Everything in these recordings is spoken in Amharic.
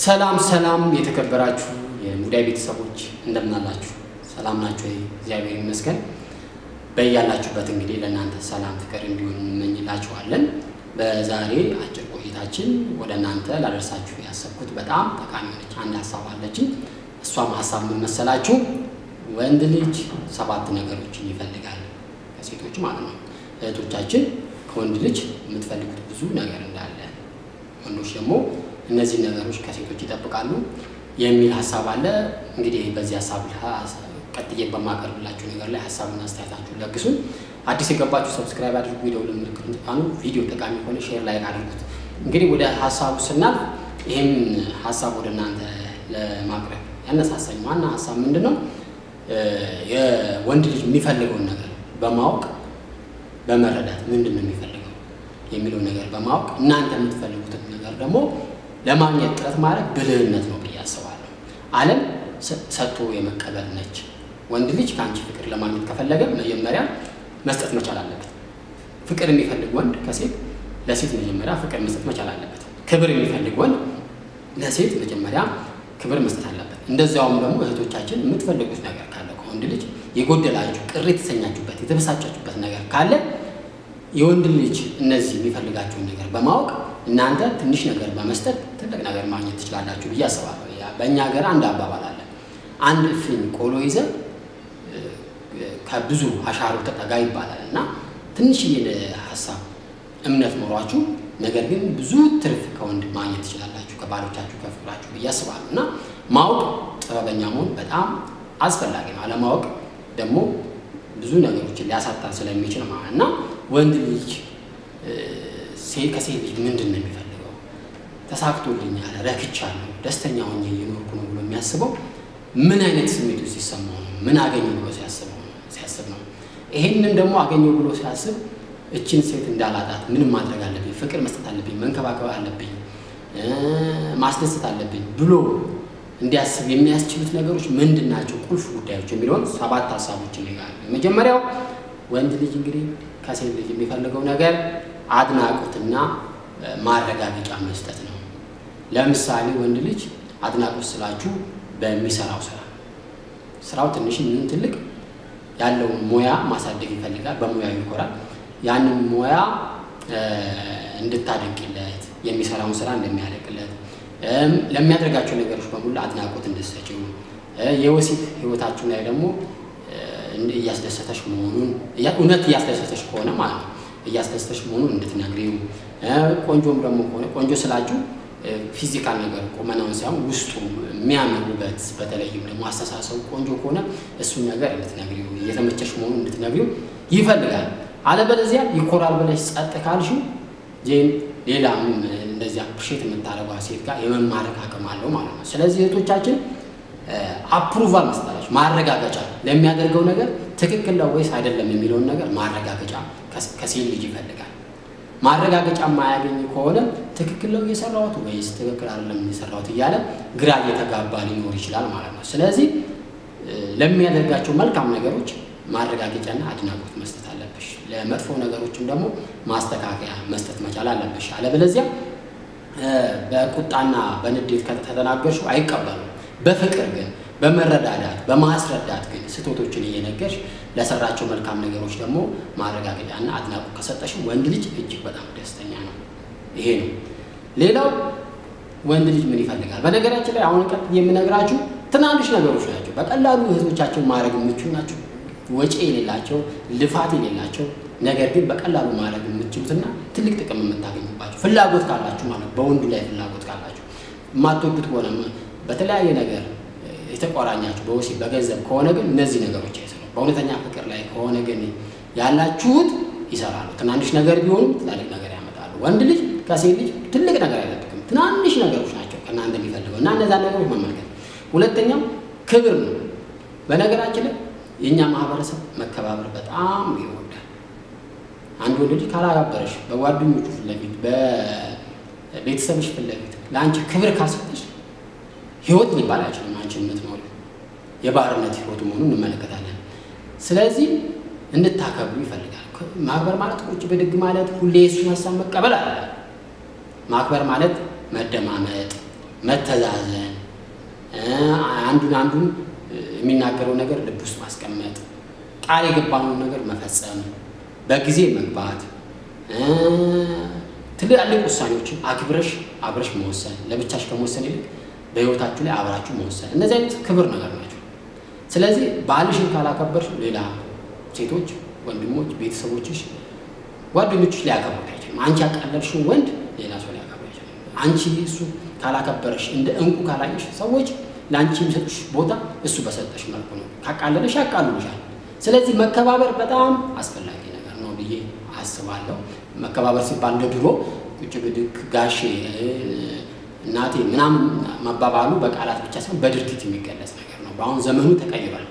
ሰላም ሰላም የተከበራችሁ የሙዳይ ቤተሰቦች እንደምናላችሁ ሰላም ናችሁ? እግዚአብሔር ይመስገን። በያላችሁበት እንግዲህ ለእናንተ ሰላም ፍቅር እንዲሆን እንመኝላችኋለን። በዛሬ አጭር ቆይታችን ወደ እናንተ ላደርሳችሁ ያሰብኩት በጣም ጠቃሚ ሆነች አንድ ሀሳብ አለችኝ። እሷም ሀሳብ ምን መሰላችሁ? ወንድ ልጅ ሰባት ነገሮችን ይፈልጋል ከሴቶች ማለት ነው። እህቶቻችን ከወንድ ልጅ የምትፈልጉት ብዙ ነገር እንዳለ ወንዶች ደግሞ እነዚህ ነገሮች ከሴቶች ይጠብቃሉ የሚል ሀሳብ አለ። እንግዲህ በዚህ ሀሳብ ቀጥዬ በማቀርብላችሁ ነገር ላይ ሀሳብና አስተያየታችሁን ለግሱን። አዲስ የገባችሁ ሰብስክራይብ አድርጉ፣ የደውል ምልክቱን ተጫኑ። ቪዲዮ ጠቃሚ ከሆነ ሼር ላይክ አድርጉት። እንግዲህ ወደ ሀሳቡ ስናልፍ ይህም ሀሳብ ወደ እናንተ ለማቅረብ ያነሳሳኝ ዋና ሀሳብ ምንድን ነው? የወንድ ልጅ የሚፈልገውን ነገር በማወቅ በመረዳት ምንድን ነው የሚፈልገው የሚለው ነገር በማወቅ እናንተ የምትፈልጉትን ነገር ደግሞ ለማግኘት ጥረት ማድረግ ብልህነት ነው ብዬ አስባለሁ። ዓለም ሰጥቶ የመቀበል ነች። ወንድ ልጅ ከአንቺ ፍቅር ለማግኘት ከፈለገ መጀመሪያ መስጠት መቻል አለበት። ፍቅር የሚፈልግ ወንድ ከሴት ለሴት መጀመሪያ ፍቅር መስጠት መቻል አለበት። ክብር የሚፈልግ ወንድ ለሴት መጀመሪያ ክብር መስጠት አለበት። እንደዚያውም ደግሞ እህቶቻችን የምትፈልጉት ነገር ካለ ከወንድ ልጅ የጎደላችሁ ቅር የተሰኛችሁበት የተበሳጫችሁበት ነገር ካለ የወንድ ልጅ እነዚህ የሚፈልጋቸውን ነገር በማወቅ እናንተ ትንሽ ነገር በመስጠት ትልቅ ነገር ማግኘት ትችላላችሁ ብዬ አስባለሁ። በእኛ ሀገር አንድ አባባል አለ። አንድ እፍኝ ቆሎ ይዘ ከብዙ አሻሮ ተጠጋ ይባላል እና ትንሽዬ ሀሳብ እምነት ኖሯችሁ ነገር ግን ብዙ ትርፍ ከወንድ ማግኘት ትችላላችሁ ከባሎቻችሁ ከፍቅራችሁ ብዬ አስባለሁ እና ማወቅ ጥበበኛ መሆን በጣም አስፈላጊ ነው። አለማወቅ ደግሞ ብዙ ነገሮችን ሊያሳጣን ስለሚችል ማለት እና ወንድ ልጅ ከሴት ልጅ ምንድን ነው የሚፈልገው? ተሳክቶልኛል፣ ረክቻለሁ፣ ደስተኛ ሆኜ እየኖርኩ ነው ብሎ የሚያስበው ምን አይነት ስሜት ውስጥ ሲሰማው ነው? ምን አገኘው ብሎ ሲያስብ ነው? ይሄንን ደግሞ አገኘው ብሎ ሲያስብ እችን ሴት እንዳላጣት ምንም ማድረግ አለብኝ፣ ፍቅር መስጠት አለብኝ፣ መንከባከብ አለብኝ፣ ማስደሰት አለብኝ ብሎ እንዲያስብ የሚያስችሉት ነገሮች ምንድን ናቸው? ቁልፍ ጉዳዮች የሚለውን ሰባት ሀሳቦችን ይጋል። የመጀመሪያው ወንድ ልጅ እንግዲህ ከሴት ልጅ የሚፈልገው ነገር አድናቆትና ማረጋገጫ መስጠት ነው። ለምሳሌ ወንድ ልጅ አድናቆት ስላችሁ በሚሰራው ስራ ስራው ትንሽ ምን ትልቅ ያለውን ሙያ ማሳደግ ይፈልጋል። በሙያው ይኮራል። ያንን ሙያ እንድታደቅለት የሚሰራውን ስራ እንደሚያደቅለት ለሚያደርጋቸው ነገሮች በሙሉ አድናቆት እንድትሰጪው የወሲብ ህይወታችሁ ላይ ደግሞ እያስደሰተሽ መሆኑን እውነት እያስደሰተሽ ከሆነ ማለት ነው እያስደሰተሽ መሆኑን እንድትነግሪው። ቆንጆም ደግሞ ከሆነ ቆንጆ ስላችሁ ፊዚካል ነገር ቁመናውን ሳይሆን ውስጡ የሚያምር ውበት፣ በተለይም ደግሞ አስተሳሰቡ ቆንጆ ከሆነ እሱን ነገር እንድትነግሪው እየተመቸሽ መሆኑን እንድትነግሪው ይፈልጋል። አለበለዚያ ይኮራል ብለሽ ጸጥ ካልሽው ጄን ሌላ እንደዚያ ፕሼት የምታደርጓ ሴት ጋር የመማረክ አቅም አለው ማለት ነው። ስለዚህ እህቶቻችን አፕሩቫል መስጠታችሁ ማረጋገጫ ለሚያደርገው ነገር ትክክል ነው ወይስ አይደለም የሚለውን ነገር ማረጋገጫ ከሴት ልጅ ይፈልጋል። ማረጋገጫ የማያገኝ ከሆነ ትክክል ነው እየሰራሁት ወይስ ትክክል አይደለም እየሰራሁት እያለ ግራ እየተጋባ ሊኖር ይችላል ማለት ነው። ስለዚህ ለሚያደርጋቸው መልካም ነገሮች ማረጋገጫና አድናቆት መስጠት አለብሽ። ለመጥፎ ነገሮችም ደግሞ ማስተካከያ መስጠት መቻል አለብሽ። አለበለዚያ በቁጣና በንዴት ከተናገርሽው አይቀበሉም። በፍቅር ግን በመረዳዳት በማስረዳት ግን ስህተቶችን እየነገርሽ ለሰራቸው መልካም ነገሮች ደግሞ ማረጋገጫና አድናቆት ከሰጠሽ ወንድ ልጅ እጅግ በጣም ደስተኛ ነው። ይሄ ነው። ሌላው ወንድ ልጅ ምን ይፈልጋል? በነገራችን ላይ አሁን ቀጥ የምነግራችሁ ትናንሽ ነገሮች ናቸው። በቀላሉ እህቶቻቸውን ማድረግ የምችሉ ናቸው። ወጪ የሌላቸው ልፋት የሌላቸው ነገር ግን በቀላሉ ማድረግ የምትችሉትና ትልቅ ጥቅም የምታገኙባቸው ፍላጎት ካላችሁ ማለት በወንዱ ላይ ፍላጎት ካላችሁ የማትወዱት ከሆነ በተለያየ ነገር የተቆራኛችሁ በወሲብ በገንዘብ ከሆነ ግን እነዚህ ነገሮች አይሰሩም። በእውነተኛ ፍቅር ላይ ከሆነ ግን ያላችሁት ይሰራሉ። ትናንሽ ነገር ቢሆኑም ትላልቅ ነገር ያመጣሉ። ወንድ ልጅ ከሴት ልጅ ትልቅ ነገር አይጠብቅም። ትናንሽ ነገሮች ናቸው ከእናንተ የሚፈልገው እና እነዛን ነገሮች መመልከት። ሁለተኛው ክብር ነው። በነገራችን ላይ የእኛ ማህበረሰብ መከባበር በጣም ይወዳል። አንድ ወንድ ልጅ ካላከበረሽ በጓደኞቹ ፊት ለፊት በቤተሰብሽ ፊት ለፊት ለአንቺ ክብር ካልሰጠሽ ህይወት ሊባል አይችልም። አንቺ የምትኖሪ የባርነት ህይወቱ መሆኑን እንመለከታለን። ስለዚህ እንድታከብሩ ይፈልጋል። ማክበር ማለት ቁጭ ብድግ ማለት ሁሌ የሱን ሀሳብ መቀበል አለ። ማክበር ማለት መደማመጥ፣ መተዛዘን፣ አንዱን አንዱን የሚናገረው ነገር ልብ ውስጥ ማስቀመጥ፣ ቃል የገባነውን ነገር መፈጸም፣ በጊዜ መግባት፣ ትላልቅ ውሳኔዎችን አክብረሽ አብረሽ መወሰን፣ ለብቻሽ ከመወሰን ይልቅ በህይወታችሁ ላይ አብራችሁ መወሰን፣ እነዚህ አይነት ክብር ነገር ናቸው። ስለዚህ ባልሽን ካላከበርሽ ሌላ ሴቶች፣ ወንድሞች፣ ቤተሰቦችሽ፣ ጓደኞችሽ ሊያከብሩት አይችልም። አንቺ ያቃለልሽውን ወንድ ሌላ ሰው ሊያከብር አይችልም። አንቺ እሱ ካላከበረሽ እንደ እንቁ ካላየሽ ሰዎች ለአንቺ የሚሰጡሽ ቦታ እሱ በሰጠሽ መልኩ ነው። ካቃለለሽ ያቃልሉሻል። ስለዚህ መከባበር በጣም አስፈላጊ ነገር ነው ብዬ አስባለሁ። መከባበር ሲባል እንደ ድሮ ቁጭ ብድግ ጋሼ፣ እናቴ ምናምን መባባሉ በቃላት ብቻ ሳይሆን በድርጊት የሚገለጽ ነገር ነው። በአሁን ዘመኑ ተቀይሯል።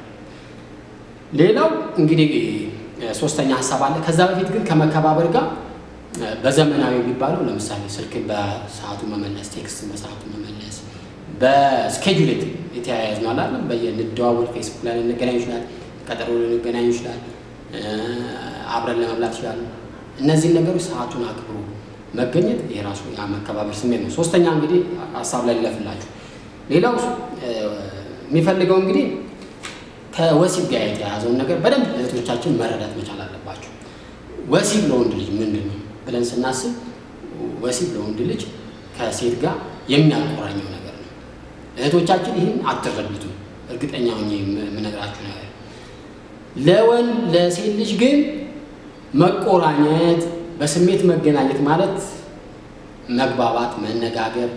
ሌላው እንግዲህ ሶስተኛ ሀሳብ አለ። ከዛ በፊት ግን ከመከባበር ጋር በዘመናዊ የሚባለው ለምሳሌ ስልክን በሰዓቱ መመለስ፣ ቴክስትን በሰዓቱ መመለስ፣ በስኬጁል የተያያዝ ነው አላለም። በየንደዋወል ፌስቡክ ላይ ልንገናኝ ይችላል፣ ቀጠሮ ልንገናኝ ይችላል፣ አብረን ለመብላት ይችላል። እነዚህን ነገሮች ሰዓቱን አክብሮ መገኘት የራሱ መከባበር ስሜት ነው። ሶስተኛ እንግዲህ ሀሳብ ላይ ልለፍላችሁ። ሌላው የሚፈልገው እንግዲህ ከወሲብ ጋር የተያያዘውን ነገር በደንብ እህቶቻችን መረዳት መቻል አለባቸው። ወሲብ ለወንድ ልጅ ምንድን ነው ብለን ስናስብ ወሲብ ለወንድ ልጅ ከሴት ጋር የሚያቆራኘው ነገር ነው። እህቶቻችን ይህን አትረዱትም። እርግጠኛ ሆኜ የምነግራችሁ ነገር ለወንድ ለሴት ልጅ ግን መቆራኘት፣ በስሜት መገናኘት ማለት መግባባት፣ መነጋገር፣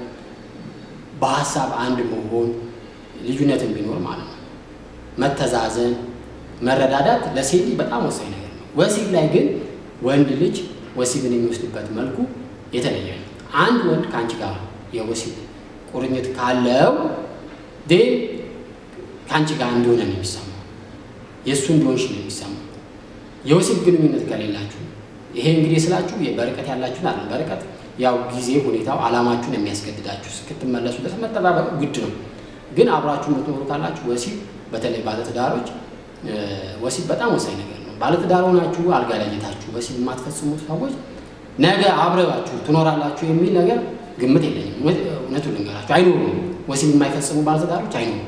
በሀሳብ አንድ መሆን ልዩነትን ቢኖር ማለት ነው። መተዛዘን፣ መረዳዳት ለሴት ልጅ በጣም ወሳኝ ነገር ነው። ወሲብ ላይ ግን ወንድ ልጅ ወሲብን የሚወስድበት መልኩ የተለየ ነው። አንድ ወንድ ከአንቺ ጋር የወሲብ ቁርኝት ካለው ዴን ከአንቺ ጋር እንደሆነ ነው የሚሰማው፣ የእሱ እንደሆንሽ ነው የሚሰማው። የወሲብ ግንኙነት ከሌላችሁ ይሄ እንግዲህ ስላችሁ በርቀት ያላችሁን አለ በርቀት ያው ጊዜ ሁኔታው ዓላማችሁን የሚያስገድዳችሁ እስክትመለሱ ድረስ መጠባበቅ ግድ ነው። ግን አብራችሁ የምትኖሩ ካላችሁ ወሲብ በተለይ ባለትዳሮች ወሲብ በጣም ወሳኝ ነገር ነው። ባለትዳር ሆናችሁ አልጋ ላይ የታችሁ ወሲብ የማትፈጽሙ ሰዎች ነገ አብረባችሁ ትኖራላችሁ የሚል ነገር ግምት የለኝም። እውነቱን ልንገራችሁ አይኖሩም። ወሲብ የማይፈጽሙ ባለትዳሮች አይኖሩም።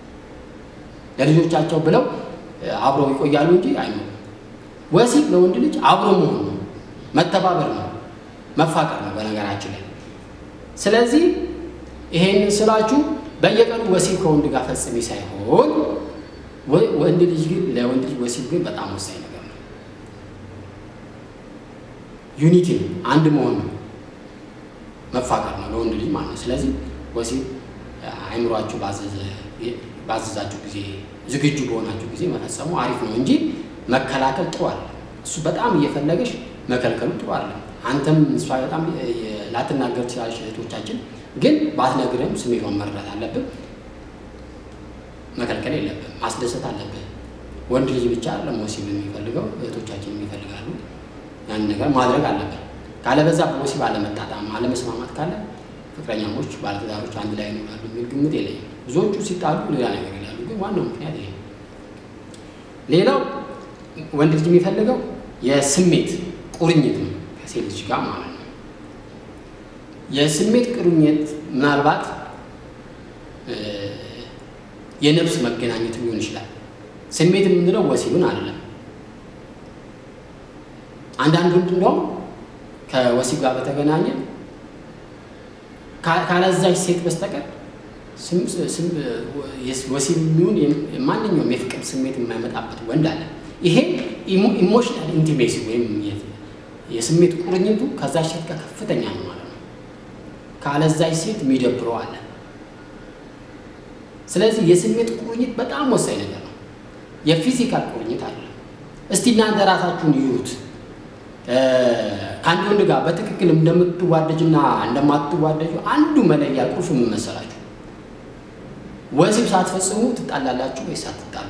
ለልጆቻቸው ብለው አብረው ይቆያሉ እንጂ አይኖሩም። ወሲብ ለወንድ ልጅ አብሮ መሆን ነው፣ መተባበር ነው፣ መፋቀር ነው በነገራችን ላይ። ስለዚህ ይሄንን ስላችሁ በየቀኑ ወሲብ ከወንድ ጋር ፈጽሚ ሳይሆን ወንድ ልጅ ግን ለወንድ ልጅ ወሲብ ግን በጣም ወሳኝ ነገር ነው። ዩኒቲ ነው፣ አንድ መሆን ነው፣ መፋቀር ነው ለወንድ ልጅ ማለት ነው። ስለዚህ ወሲብ አይምሯችሁ ባዘዛችሁ ጊዜ ዝግጁ በሆናችሁ ጊዜ መፈጸሙ አሪፍ ነው እንጂ መከላከል ጥሩ አለ። እሱ በጣም እየፈለገሽ መከልከሉ ጥሩ አለ። አንተም እሷ በጣም ላትናገር ትችላለች። እህቶቻችን ግን ባትነግርም ስሜቷን መረዳት አለብን። መከልከል የለብን፣ ማስደሰት አለብን። ወንድ ልጅ ብቻ አይደለም ወሲብ የሚፈልገው እህቶቻችን የሚፈልጋሉ። ያን ነገር ማድረግ አለብን። ካለበዛ በወሲብ አለመጣጣም፣ አለመስማማት ካለ ፍቅረኛሞች፣ ባለትዳሮች አንድ ላይ ይኖራሉ የሚል ግምት የለኝም። ብዙዎቹ ሲጣሉ ሌላ ነገር ይላሉ፣ ግን ዋናው ምክንያት ይሄ ነው። ሌላው ወንድ ልጅ የሚፈልገው የስሜት ቁርኝት ነው ከሴት ልጅ ጋር ማለት ነው። የስሜት ቁርኝት ምናልባት የነፍስ መገናኘት ሊሆን ይችላል። ስሜት የምንለው ወሲብን አይደለም። አንዳንድ ወንድ እንደውም ከወሲብ ጋር በተገናኘ ካለዛች ሴት በስተቀር ወሲብ የሚሆን ማንኛውም የፍቅር ስሜት የማይመጣበት ወንድ አለ። ይሄ ኢሞሽናል ኢንቲሜሲ ወይም የስሜት ቁርኝቱ ከዛች ሴት ጋር ከፍተኛ ነው ማለት ነው። ካለዛች ሴት የሚደብረው አለ። ስለዚህ የስሜት ቁርኝት በጣም ወሳኝ ነገር ነው። የፊዚካል ቁርኝት አለ። እስቲ እናንተ ራሳችሁን ይዩት። ከአንድ ወንድ ጋር በትክክል እንደምትዋደጅና እንደማትዋደጁ አንዱ መለያ ቁልፍ ምን መሰላችሁ? ወሲብ ሳትፈጽሙ ትጣላላችሁ ወይስ አትጣሉ?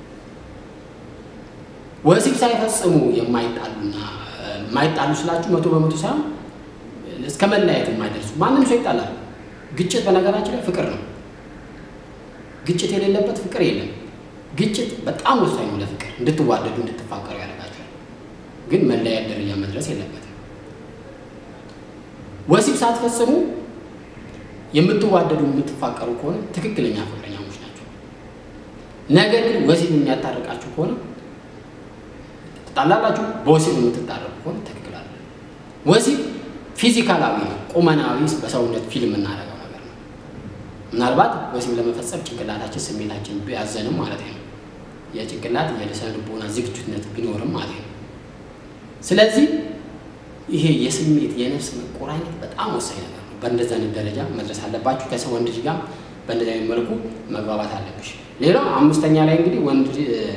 ወሲብ ሳይፈጽሙ የማይጣሉና የማይጣሉ ስላችሁ መቶ በመቶ ሳይሆን እስከ መለያየት የማይደርሱ ማንም ሰው ይጣላል። ግጭት በነገራችን ላይ ፍቅር ነው። ግጭት የሌለበት ፍቅር የለም። ግጭት በጣም ወሳኝ ነው ለፍቅር፣ እንድትዋደዱ እንድትፋቀሩ ያደርጋቸዋል። ግን መለያየት ደረጃ መድረስ የለበትም። ወሲብ ሳትፈጽሙ የምትዋደዱ የምትፋቀሩ ከሆነ ትክክለኛ ፍቅረኛሞች ናቸው። ነገር ግን ወሲብ የሚያጣርቃችሁ ከሆነ ትጣላላችሁ። በወሲብ የምትጣረቁ ከሆነ ትክክል አለ። ወሲብ ፊዚካላዊ ነው፣ ቁመናዊ በሰውነት ፊልም እናደርገው ነገር ነው። ምናልባት ወሲብ ለመፈጸም ጭንቅላታችን ስሜታችን ቢያዘንም ማለት ነው የጭንቅላት የልስነ ልቦና ዝግጁነት ቢኖርም ማለት ነው። ስለዚህ ይሄ የስሜት የነፍስ መቆራኘት በጣም ወሳኝ ነገር ነው። በእንደዚህ አይነት ደረጃ መድረስ አለባችሁ። ከሰው ወንድ ልጅ ጋር በእንደዚህ አይነት መልኩ መግባባት አለብሽ። ሌላው አምስተኛ ላይ እንግዲህ ወንድ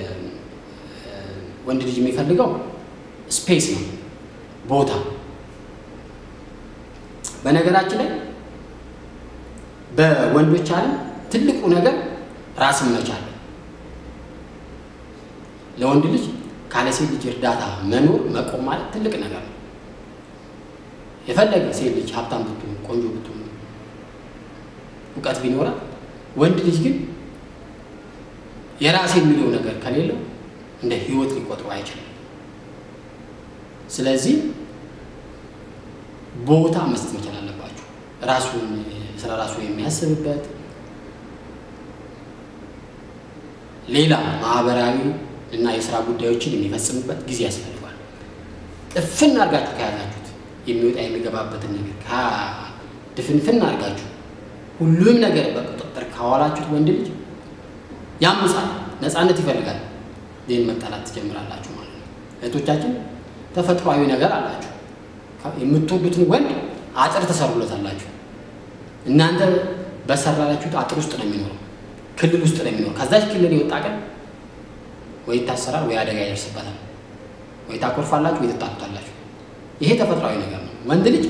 ወንድ ልጅ የሚፈልገው ስፔስ ነው፣ ቦታ። በነገራችን ላይ በወንዶች ዓለም ትልቁ ነገር ራስን መቻል ለወንድ ልጅ ካለ ሴት ልጅ እርዳታ መኖር መቆም ማለት ትልቅ ነገር ነው። የፈለገ ሴት ልጅ ሀብታም ብትሆን ቆንጆ ብትሆን እውቀት ቢኖራት ወንድ ልጅ ግን የራሴ የሚለው ነገር ከሌለው እንደ ሕይወት ሊቆጥሩ አይችልም። ስለዚህ ቦታ መስጠት መቻል አለባችሁ። ራሱን ስለ ራሱ የሚያስብበት ሌላ ማህበራዊ እና የስራ ጉዳዮችን የሚፈጽምበት ጊዜ ያስፈልጓል። ጥፍን አድርጋችሁ ከያዛችሁት የሚወጣ የሚገባበትን ነገር ድፍንፍን አድርጋችሁ ሁሉም ነገር በቁጥጥር ካዋላችሁት ወንድ ልጅ ያምጻል፣ ነፃነት ይፈልጋል። ይህን መጠላት ትጀምራላችሁ ማለት ነው። እህቶቻችን ተፈጥሯዊ ነገር አላችሁ። የምትወዱትን ወንድ አጥር ተሰሩለታላችሁ። እናንተ በሰራላችሁት አጥር ውስጥ ነው የሚኖረው፣ ክልል ውስጥ ነው የሚኖረው። ከዛች ክልል የወጣ ቀን ወይ ይታሰራል፣ ወይ አደጋ ይደርስበታል፣ ወይ ታኮርፋላችሁ፣ ወይ ትጣሉታላችሁ። ይሄ ተፈጥሯዊ ነገር ነው። ወንድ ልጅ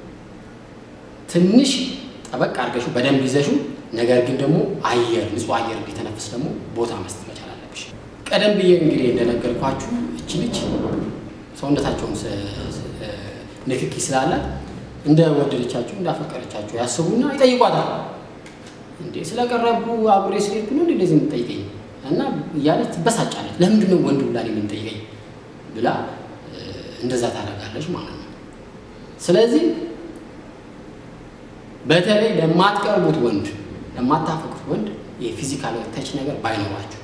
ትንሽ ጠበቅ አድርገሽው በደንብ ይዘሽው፣ ነገር ግን ደግሞ አየር ንጹህ አየር እንዲተነፍስ ደግሞ ቦታ መስጠት መቻል አለብሽ። ቀደም ብዬ እንግዲህ እንደነገርኳችሁ እቺ ልጅ ሰውነታቸውን ንክኪ ስላላት እንደ ወደደቻችሁ እንዳፈቀረቻችሁ ያስቡና ይጠይቋታል። እንዴ ስለቀረቡ አብሬ ስለሄድኩ ነው እንደዚህ የምትጠይቀኝ እና እያለች ትበሳጫለች። ለምንድን ነው ወንድ ብላ የምንጠይቀኝ ብላ እንደዛ ታደርጋለች ማለት ነው። ስለዚህ በተለይ ለማትቀርቡት ወንድ ለማታፈቅሩት ወንድ የፊዚካል ተች ነገር ባይኖራችሁ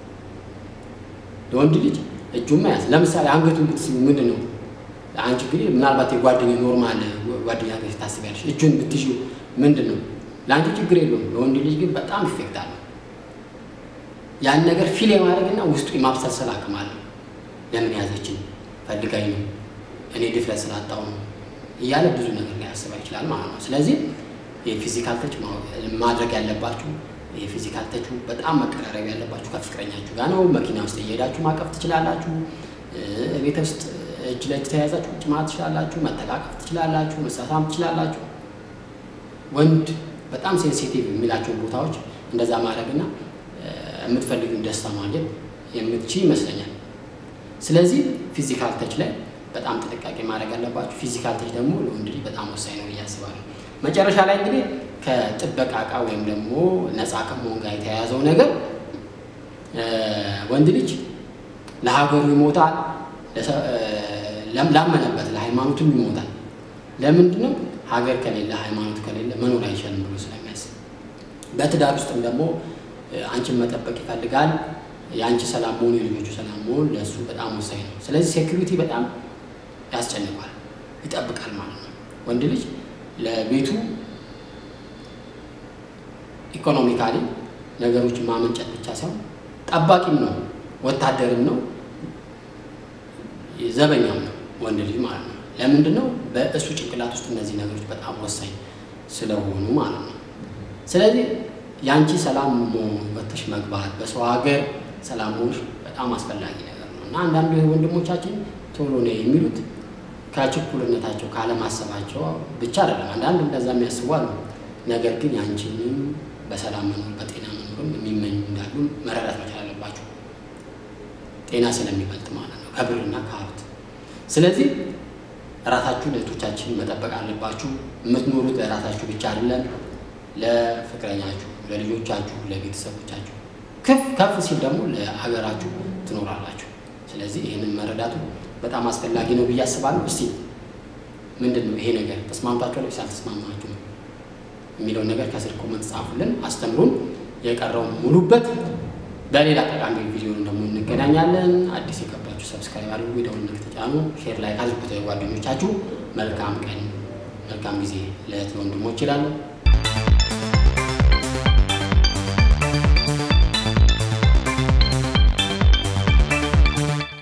ለወንድ ልጅ እጁን መያዝ ለምሳሌ አንገቱን ብትስቡ ምንድን ነው አንቺ እንግዲህ ምናልባት የጓደኛ ኖርማል ጓደኛ ገ ታስቢያለሽ እጁን ብትሹ ምንድን ነው ለአንቺ ችግር የለውም ለወንድ ልጅ ግን በጣም ኢፌክት አለው ያን ነገር ፊል የማድረግና ውስጡ የማብሰልሰል አቅም አለው ለምን ያዘችን ፈልጋኝ ነው እኔ ድፍረት ስላጣው ነው እያለ ብዙ ነገር ሊያስባ ይችላል ማለት ነው ስለዚህ የፊዚካል ተች ማድረግ ያለባችሁ የፊዚካል ተቹ በጣም መቀራረብ ያለባችሁ ከፍቅረኛችሁ ጋር ነው። መኪና ውስጥ እየሄዳችሁ ማቀፍ ትችላላችሁ። ቤተ ውስጥ እጅ ለእጅ ተያይዛችሁ ቁጭ ማለት ትችላላችሁ። መተቃቀፍ ትችላላችሁ። መሳሳም ትችላላችሁ። ወንድ በጣም ሴንሲቲቭ የሚላቸውን ቦታዎች እንደዛ ማድረግና የምትፈልጉን ደስታ ማግኘት የምትችል ይመስለኛል። ስለዚህ ፊዚካል ተች ላይ በጣም ጥንቃቄ ማድረግ አለባችሁ። ፊዚካል ተች ደግሞ ለወንድ ልጅ በጣም ወሳኝ ነው ብዬ አስባለሁ። መጨረሻ ላይ እንግዲህ ከጥበቃ እቃ ወይም ደግሞ ነፃ ከመሆን ጋር የተያያዘው ነገር ወንድ ልጅ ለሀገሩ ይሞታል፣ ላመነበት ለሃይማኖቱም ይሞታል። ለምንድን ነው? ሀገር ከሌለ ሃይማኖት ከሌለ መኖር አይችልም ብሎ ስለሚያስብ። በትዳር ውስጥም ደግሞ አንቺን መጠበቅ ይፈልጋል። የአንቺ ሰላም መሆኑ የልጆቹ ሰላም መሆኑ ለእሱ በጣም ወሳኝ ነው። ስለዚህ ሴኩሪቲ በጣም ያስጨንቋል፣ ይጠብቃል ማለት ነው። ወንድ ልጅ ለቤቱ ኢኮኖሚካሊ ነገሮችን ማመንጨት ብቻ ሳይሆን ጠባቂም ነው፣ ወታደርም ነው፣ ዘበኛም ነው ወንድ ልጅ ማለት ነው። ለምንድን ነው? በእሱ ጭንቅላት ውስጥ እነዚህ ነገሮች በጣም ወሳኝ ስለሆኑ ማለት ነው። ስለዚህ የአንቺ ሰላም ወጥተሽ መግባት፣ በሰው ሀገር ሰላም መሆንሽ በጣም አስፈላጊ ነገር ነው እና አንዳንዱ ወንድሞቻችን ቶሎ ነው የሚሉት ከችኩልነታቸው ካለማሰባቸው ብቻ አይደለም። አንዳንድ እንደዛ የሚያስቡ አሉ። ነገር ግን ያንቺንም በሰላም መኖር በጤና መኖርም የሚመኙ እንዳሉ መረዳት መቻል አለባቸው። ጤና ስለሚበልጥ ማለት ነው ከብርና ከሀብት። ስለዚህ ራሳችሁን እህቶቻችን መጠበቅ አለባችሁ። የምትኖሩት ለራሳችሁ ብቻ አይደለም፣ ለፍቅረኛችሁ፣ ለልጆቻችሁ፣ ለቤተሰቦቻችሁ ከፍ ከፍ ሲል ደግሞ ለሀገራችሁ ትኖራላችሁ። ስለዚህ ይህንን መረዳቱ በጣም አስፈላጊ ነው ብዬ አስባለሁ። እስቲ ምንድን ነው ይሄ ነገር ተስማምታችሁ ላይ ሳልተስማማችሁ ነው የሚለውን ነገር ከስር ኮመንት ጻፉልን፣ አስተምሩን። የቀረውን ሙሉበት። በሌላ ጠቃሚ ቪዲዮ ደግሞ እንገናኛለን። አዲስ የገባችሁ ሰብስክራይብ አድርጉ፣ የደወል ምልክት ተጫኑ፣ ሼር ላይ አድርጉት ጓደኞቻችሁ። መልካም ቀን መልካም ጊዜ ለእህት ወንድሞች ይላለሁ።